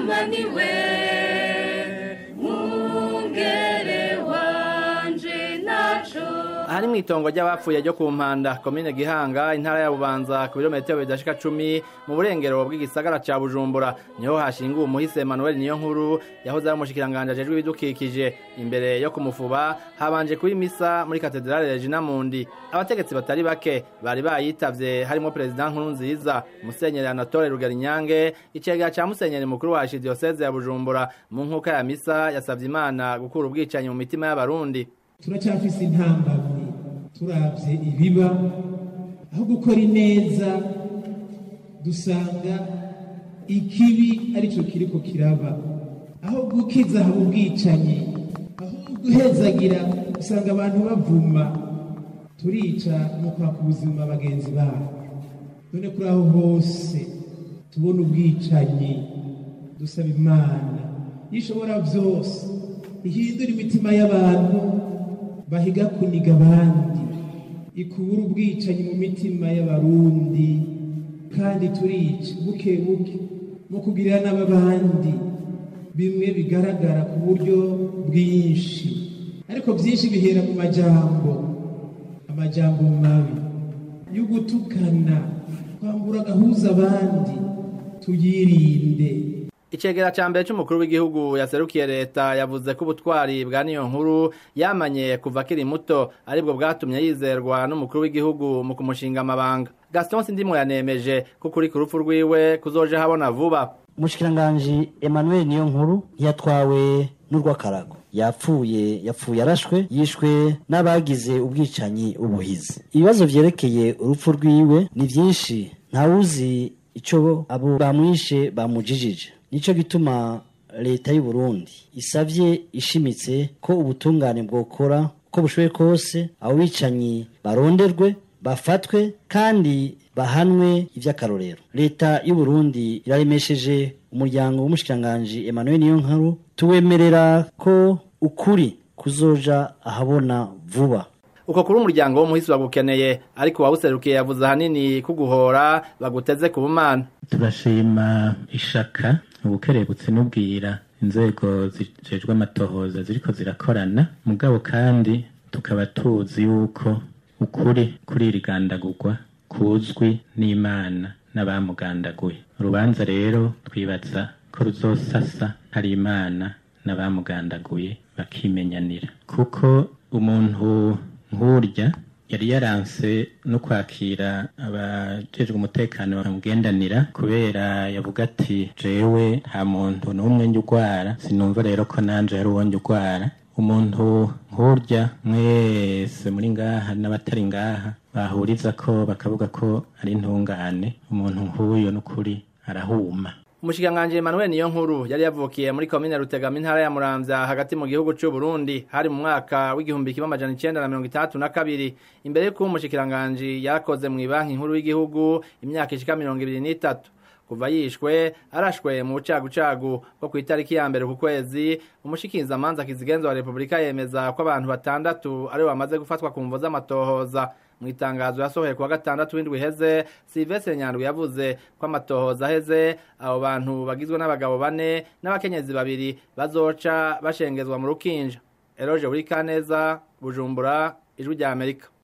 mama niwe mwungere wanje naco ahari mu itongo ry'abapfuye ryo ku mpanda komine gihanga intara ya bubanza ku birometero bidashika cumi mu burengero bw'igisagara ca bujumbura niho hashinguwe umuhisi emmanuel niyo nkuru yahoze ari umushikiranganji ajejwe ibidukikije imbere yo kumufuba habanje kuba imisa muri katedrale regina mundi abategetsi batari bake bari bayitavye harimo perezida nkuru nziza musenyeri anatole rugarinyange icegera ca musenyeri mukuru wa archidiyoseze ya bujumbura mu nkuka ya misa yasavye imana gukura ubwicanyi mu mitima y'abarundi turacyafise intambamyi turabye ibiba aho gukora ineza dusanga ikibi aricyo kiriko kiraba aho gukiza haba ubwicanyi aho guhezagira usanga abantu bavuma turica no kwaka ubuzima bagenzi babo none kuri aho hose tubona ubwicanyi dusaba imana ishobora byose ihindura imitima y'abantu bahiga kuniga abandi ikubura ubwicanyi mu mitima y'abarundi kandi turica buke buke mu kugirira n'ababandi bimwe bigaragara ku buryo bwinshi ariko byinshi bihera mu majambo amajambo mabi yo gutukana kwambura agahuza abandi tuyirinde icegera ca mbere c'umukuru w'igihugu yaserukiye leta yavuze ko ubutwari bwa niyo nkuru yamanye kuva akiri muto aribwo bwatumye yizerwa n'umukuru w'igihugu mu kumushinga amabanga gaston sindimwe yanemeje ko kuri ku rupfu rwiwe kuzoja habona vuba umushikiranganji emmanuel niyo nkuru yatwawe n'urw'akarago yapfuye yapfuye arashwe yishwe n'abagize ubwicanyi ubuhizi ibibazo vyerekeye urupfu rwiwe ni vyinshi ntawuzi ico abo bamwishe bamujijije nico gituma leta y'u Burundi isavye ishimitse ko ubutungane bwokora ko bushoboye kose abo bicanyi baronderwe bafatwe kandi bahanwe ivy'akarorero leta y'u Burundi iraremesheje umuryango w'umushikiranganji Emmanuel Niyonkuru tuwemerera ko ukuri kuzoja ahabona vuba uko kuri umuryango w'umuhisi bagukeneye ariko wawuserukiye yavuze ahanini kuguhora baguteze ku bumana turashima ishaka ubukerebutsi n'ubwira inzego zijejwe amatohoza ziriko zirakorana mugabo kandi tukaba tuzi yuko ukuri kuri iri gandagurwa kuzwi n'imana n'abamugandaguye urubanza rero twibaza ko ruzosasa hari imana n'abamugandaguye bakimenyanira kuko umuntu nk'urya yari yaranse no kwakira abajejwe umutekano bamugendanira kubera yavuga ati jewe nta muntu n'umwe njya urwara sinumva rero ko nanje hari uwo njya urwara umuntu nk'urya mwese muri ngaha n'abatari ngaha bahuriza ko bakavuga ko ari intungane umuntu nk'uyo n'ukuri arahuma umushikiranganji Emmanuel niyo nkuru yari yavukiye muri komine Rutegama intara ya Muramvya hagati mu gihugu c'u Burundi hari mu mwaka w'igihumbi kimwe amajana icenda na mirongo itandatu na kabiri imbere y'uko umushikiranganji yakoze mu banki nkuru y'igihugu imyaka ishika mirongo ibiri n'itatu kuva yishwe arashwe mu bucagucagu bwo ku itariki ya mbere ku kwezi umushikizamanza kizigenza wa repubulika yemeza ko abantu batandatu aribo bamaze gufatwa ku mvo z'amatohoza mu itangazo yasohoye kuwa gatandatu w'indwi iheze Sylvestre Nyandwi yavuze ko amatohoza aheze abo bantu bagizwe n'abagabo bane n'abakenyezi babiri bazoca bashengezwa mu rukinja Eroje Burikaneza Bujumbura ijwi rya Amerika